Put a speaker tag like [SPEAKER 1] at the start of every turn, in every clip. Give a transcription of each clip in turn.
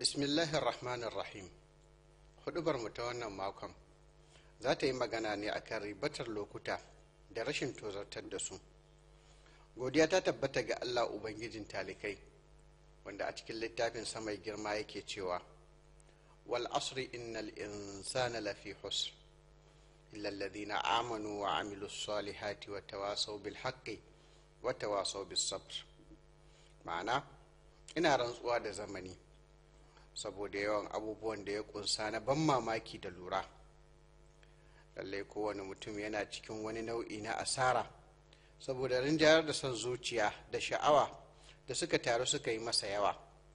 [SPEAKER 1] bismillahir rahmanir rahim hudubar mu ta wannan makon za ta yi magana ne akan ribatar lokuta da rashin tozartar da su godiya ta tabbata ga allah ubangijin talikai wanda a cikin littafin mai girma yake cewa wal asri innal insana lafi husr illa alladhina amanu wa amilu salihati wa tawasaw bil haqqi wa tawasaw bis sabr ma'ana ina rantsuwa da zamani saboda yawan abubuwan da ya kunsa na ban mamaki da lura lallai kowane mutum yana cikin wani nau'i na asara saboda rinjayar da son zuciya da sha'awa da suka taru suka yi masa yawa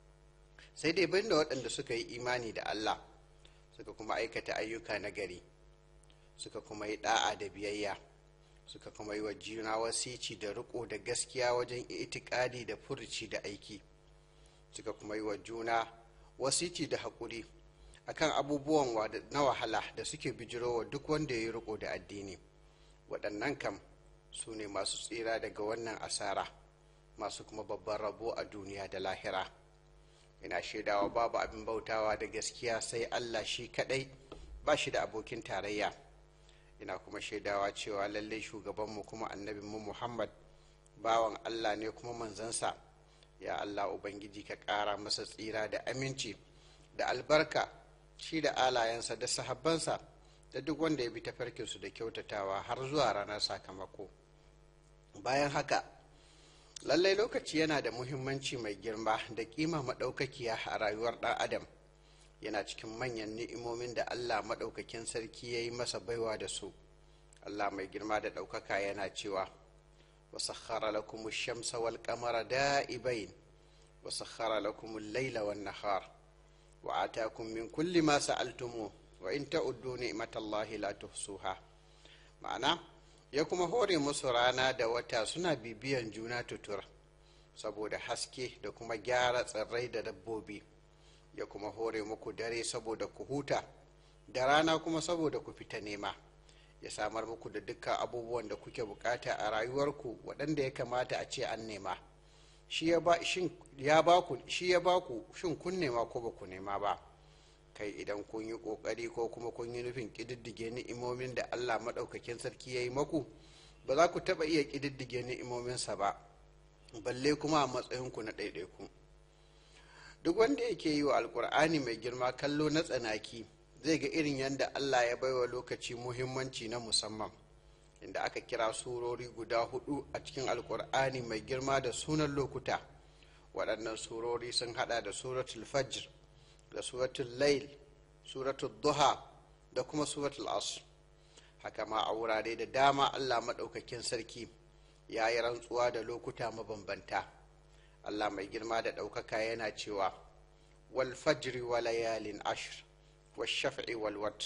[SPEAKER 1] sai dai bin da waɗanda suka yi imani da allah suka kuma aikata ayyuka na gari suka kuma yi ɗa'a da biyayya suka kuma yi wa juna wasici da riko da gaskiya wajen itikadi da furuci da aiki suka kuma yi wa juna wasici da haƙuri akan abubuwan na wahala da suke bijirowa duk wanda ya yi riko da addini waɗannan kam su ne masu tsira daga wannan asara masu kuma babban rabo a duniya da lahira ina shaidawa babu abin bautawa da gaskiya sai allah shi kaɗai ba shi da abokin tarayya ina kuma shaidawa cewa lallai shugabanmu kuma annabinmu muhammad bawan allah ne kuma manzansa ya allah ubangiji ka ƙara masa tsira da aminci da albarka shi da alayensa da sahabbansa da duk wanda ya bi tafarkinsu da kyautatawa har zuwa ranar sakamako bayan haka lallai lokaci yana da muhimmanci mai girma da kima maɗaukakiya a rayuwar ɗan adam yana cikin manyan ni'imomin da allah maɗaukakin sarki ya yi masa baiwa da su allah mai girma da ɗaukaka yana cewa wasakhara lakum shamsa wal qamara da'ibain wasakhara lakum al-laila wan nahar wa atakum min kulli ma sa'altumu wa in ta'uddu ni'matallahi la tuhsuha ma'ana ya kuma hore musu rana da wata suna bibiyan juna tutur saboda haske da kuma gyara tsirrai da dabbobi ya kuma hore muku dare saboda ku huta da rana kuma saboda ku fita nema ya samar muku da dukkan abubuwan da kuke bukata a rayuwarku waɗanda ya kamata a ce an nema shi ya ba ku shi ya ba ku shin kun nema ko ba ku nema ba kai idan kun yi ƙoƙari ko kuma kun yi nufin ƙididdige ni'imomin da allah maɗaukakin sarki ya yi maku ba za ku taɓa iya ƙididdige ni'imominsa ba balle kuma a matsayinku na ɗaiɗaiku duk wanda yake yi wa alkur'ani mai girma kallo na tsanaki zai ga irin yadda allah ya baiwa lokaci muhimmanci na musamman inda aka kira surori guda hudu a cikin alkur'ani mai girma da sunan lokuta waɗannan surori sun hada da suratul fajr da suratul lail suratul duha da kuma suratul asr haka ma a wurare da dama allah maɗaukakin sarki ya yi rantsuwa da lokuta mabambanta allah mai girma da ɗaukaka yana cewa wal fajri wa layalin ashr wa shaf'i wal wat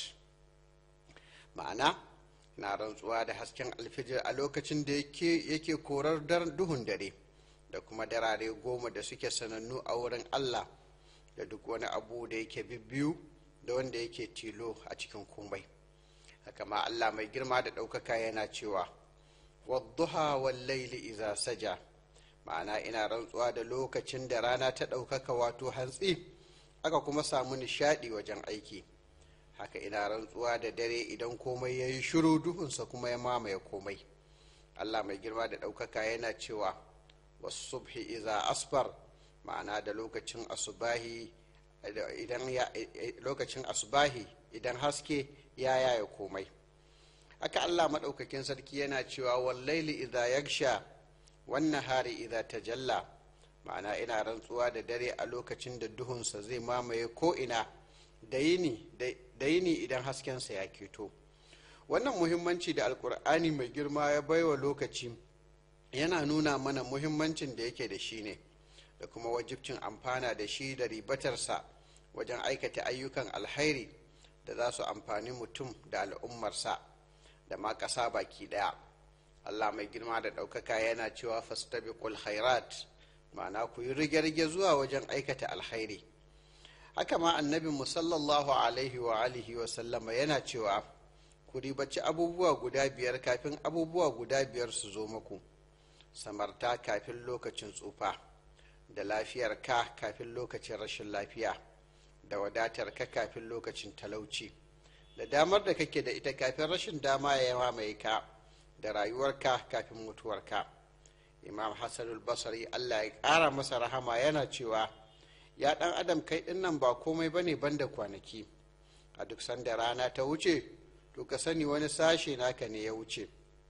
[SPEAKER 1] ma'ana na rantsuwa da hasken alfijir a lokacin da yake korar duhun dare da kuma darare goma da suke sanannu a wurin allah da duk wani abu da yake bibbiyu da wanda yake tilo a cikin komai haka ma allah mai girma da ɗaukaka yana cewa wadduha wal laili iza saja ma'ana ina rantsuwa da lokacin da rana ta ɗaukaka wato hantsi aka kuma samu nishaɗi wajen aiki haka ina rantsuwa da dare idan komai ya yi shiru duhunsa kuma ya mamaye komai allah mai girma da ɗaukaka yana cewa wasu subhi iza asfar ma'ana da lokacin asubahi idan lokacin asubahi idan haske ya yaya komai haka allah maɗaukakin sarki yana cewa wallaili idha yagsha wannan hari idha tajalla ma'ana ina rantsuwa da dare a lokacin da duhunsa zai mamaye ko'ina da yini idan haskensa ya keto wannan muhimmanci da alkur'ani mai girma ya baiwa lokaci yana nuna mana muhimmancin da yake da shi ne da kuma wajibcin amfana da shi da ribatarsa wajen aikata ayyukan alhairi da za su amfani mutum da al'ummarsa da ma ƙasa baki ɗaya allah mai girma da ɗaukaka yana cewa fastabiqul khairat ma'ana ku yi rige-rige zuwa wajen aikata alhairi haka ma annabin musallallahu alaihi wa alihi wa sallama yana cewa ku ribaci abubuwa guda biyar kafin abubuwa guda biyar su zo muku samarta kafin lokacin tsufa da lafiyar ka kafin lokacin rashin lafiya da wadatar ka kafin lokacin talauci da damar da kake da ita kafin rashin dama ya mamaye ka da rayuwarka kafin mutuwarka imam hassanul basari allah ya ƙara masa rahama yana cewa ya ɗan adam kai ɗin nan ba komai ba ne banda kwanaki a duk sanda rana ta wuce to ka sani wani sashe naka ne ya wuce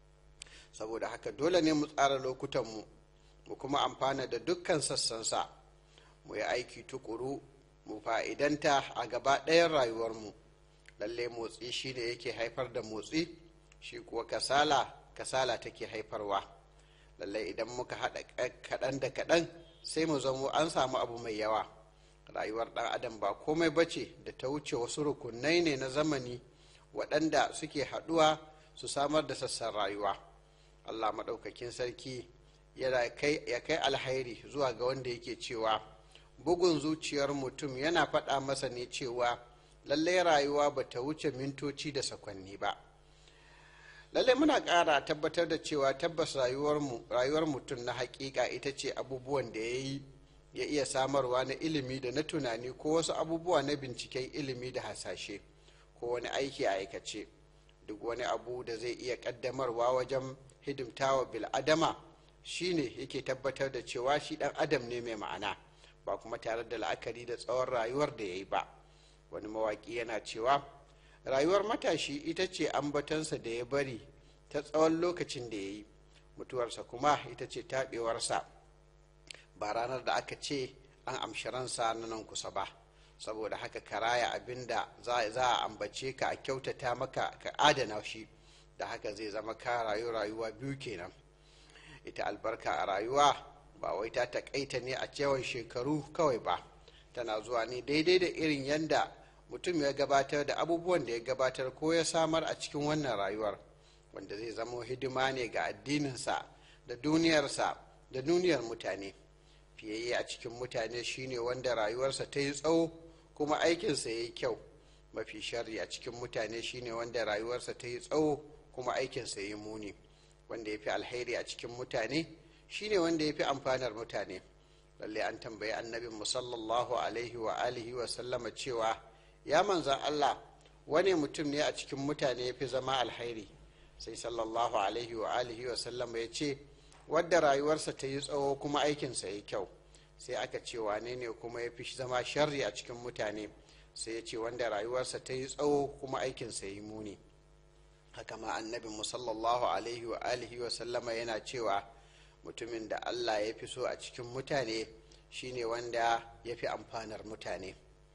[SPEAKER 1] saboda haka dole ne mu tsara lokutanmu mu kuma amfana da dukkan sassansa mu yi aiki tukuru mu fa'idanta a gaba ɗayan rayuwarmu lalle motsi shi ne yake haifar da motsi shi kuwa kasala kasala take haifarwa lalle idan muka haɗa kaɗan da kaɗan sai mu zamo an samu abu mai yawa rayuwar ɗan adam ba komai bace da ta wuce wasu rukunai ne na zamani waɗanda suke haɗuwa su samar da sassan rayuwa allah maɗaukakin sarki ya kai alhairi zuwa ga wanda yake cewa bugun zuciyar mutum yana faɗa masa ne cewa lallai rayuwa ba ta wuce mintoci da sakwanni ba lallai muna ƙara tabbatar da cewa tabbas rayuwar mutum na hakika ita ce abubuwan da ya yi ya iya samarwa na ilimi da na tunani ko wasu abubuwa na binciken ilimi da hasashe ko wani aiki a aikace duk wani abu da zai iya ƙaddamarwa wajen hidimtawa bil'adama shine yake tabbatar da cewa shi ɗan adam ne mai ma'ana ba kuma tare da la'akari da tsawon rayuwar da ya yi ba wani mawaƙi yana cewa rayuwar matashi ita ce ambatansa da ya bari ta tsawon lokacin da ya yi mutuwarsa kuma ita ce taɓewarsa ba ranar da aka ce an amshi ransa na nan kusa ba saboda haka ka raya abin da za a ambace ka a kyautata maka ka adana shi da haka zai zama ka rayu rayuwa biyu kenan ita albarka a rayuwa ba wai ta takaita ne a cewan shekaru kawai ba tana zuwa ne daidai da irin yadda mutum ya gabatar da abubuwan da ya gabatar ko ya samar a cikin wannan rayuwar wanda zai zama hidima ne ga addininsa da duniyarsa da duniyar mutane fiyayye a cikin mutane shine wanda rayuwarsa ta yi tsawo kuma aikinsa ya yi kyau mafi sharri a cikin mutane shine wanda rayuwarsa ta yi tsawo kuma aikinsa ya yi muni wanda ya fi alheri a cikin mutane shine wanda ya fi amfanar mutane lalle an tambayi annabin musallallahu alaihi wa alihi wa sallama cewa ya manzan allah wani mutum ne a cikin mutane ya fi zama alhairi sai sallallahu alaihi wa alihi wa sallama ya ce wadda rayuwarsa ta yi tsawo kuma aikinsa ya kyau sai aka ce wane ne kuma ya fi zama sharri a cikin mutane sai ya ce wanda rayuwarsa ta yi tsawo kuma aikinsa ya yi muni haka ma annabin musallallahu alaihi wa alihi wa sallama yana cewa mutumin da allah ya fi so a cikin mutane shine wanda ya fi amfanar mutane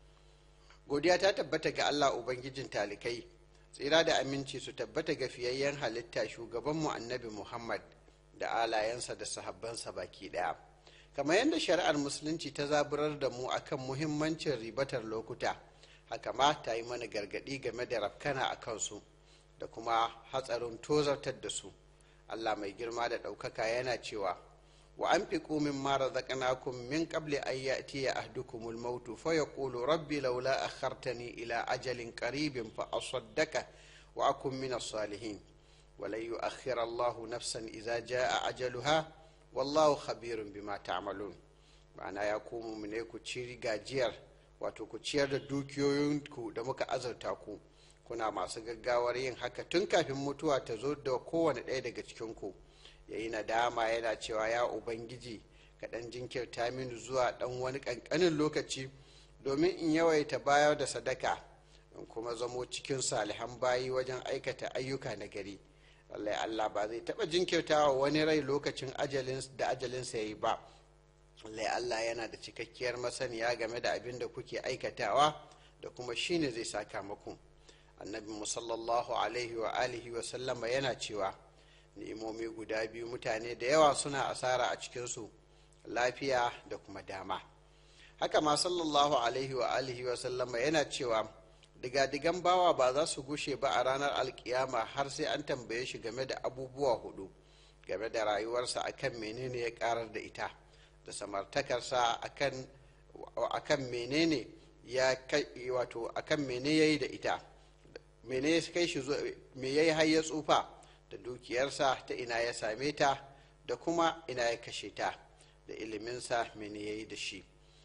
[SPEAKER 1] godiya ta tabbata ga allah ubangijin talikai tsira da aminci su tabbata ga fiyayyen halitta shugabanmu annabi muhammad da alayensa da sahabbansa baki daya kamar yadda shari'ar musulunci ta zaburar da mu akan muhimmancin ribatar lokuta haka ma ta yi mana gargadi game da rafkana a kansu da kuma hatsarin tozartar da su allah mai girma da ɗaukaka yana cewa wa an fi ƙumin mara zaƙanakun min ƙabli an ya'ti ya ahdukumul mautu fa ya ƙulu rabbi laula akhartani ila ajalin qaribin fa asaddaka wa akun min salihin ولن يؤخر الله نفسا إذا جاء أجلها والله خبير بما تعملون ma'ana ya komo mu ne ku ci gajiyar wato ku ciyar da dukiyoyinku da muka azurta ku kuna masu gaggawar yin haka tun kafin mutuwa ta zo da kowane ɗaya daga cikinku ya yi nadama yana cewa ya ubangiji ka ɗan jinkirta mini zuwa ɗan wani ƙanƙanin lokaci domin in yawaita bayar da sadaka in kuma zamo cikin salihan bayi wajen aikata ayyuka na gari lallai Allah ba zai taɓa jinkirtawa wani rai lokacin da ajalinsa ya yi ba lallai Allah yana da cikakkiyar masaniya game da abin da kuke aikatawa da kuma shine zai saka muku annabi musallallahu alaihi wa alihi wa sallama yana cewa ni'imomi guda biyu mutane da yawa suna asara a cikinsu lafiya da kuma dama haka ma sallallahu alaihi wa alihi wa sallama yana cewa digadigan bawa ba za su gushe ba a ranar alkiyama har sai an tambaye shi game da abubuwa hudu game da rayuwarsa akan menene ya karar da ita da samartakarsa akan akan menene ya kai wato akan mene yayi da ita mene ya kai shi me yayi har ya tsufa da dukiyarsa ta ina ya same ta da kuma ina ya kashe ta da iliminsa mene yayi da shi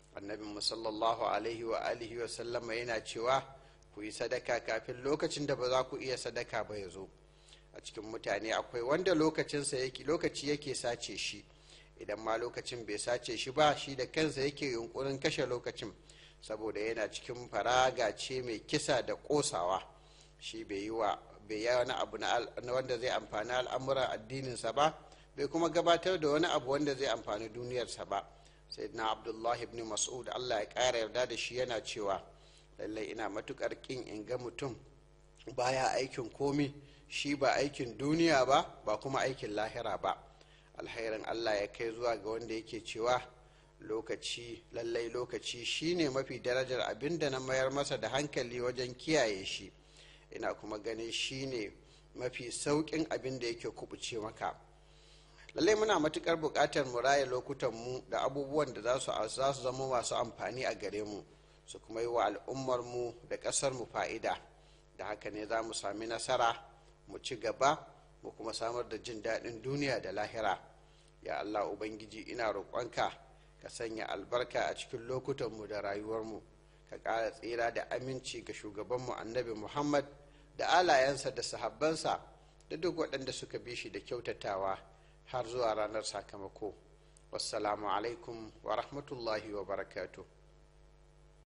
[SPEAKER 1] annabin sallallahu alaihi wa alihi wa sallama yana cewa ku yi sadaka kafin lokacin da ba za ku iya sadaka ba ya zo a cikin mutane akwai wanda lokacinsa yake lokaci yake sace shi idan ma lokacin bai sace shi ba shi da kansa yake yunkurin kashe lokacin saboda yana cikin faraga ce mai kisa da kosawa shi bai yi wa bai yi wani abu na wanda zai amfani al'amuran addininsa ba bai kuma gabatar da wani abu wanda zai amfani duniyarsa ba sayyidina abdullahi ibn mas'ud allah ya ƙara yarda da shi yana cewa lallai ina matukar kin in ga mutum baya aikin komi shi ba aikin duniya ba ba kuma aikin lahira ba alhairin allah ya kai zuwa ga wanda yake cewa lokaci lallai lokaci shine mafi darajar abin da na mayar masa da hankali wajen kiyaye shi ina kuma ganin shine mafi sauƙin abin da yake kubuce maka lallai muna matukar buƙatar mu raya lokutan mu da abubuwan da za su zama masu amfani a gare mu su kuma yi wa al'ummar mu da ƙasar mu fa'ida da haka ne za mu sami nasara mu ci gaba mu kuma samar da jin daɗin duniya da lahira ya allah ubangiji ina roƙonka ka sanya albarka a cikin lokutanmu da rayuwarmu ka ƙara tsira da aminci ga shugabanmu annabi muhammad da alayensa da sahabbansa da duk waɗanda suka bi shi da kyautatawa har zuwa ranar sakamako wassalamu alaikum wa rahmatullahi wa barakatuh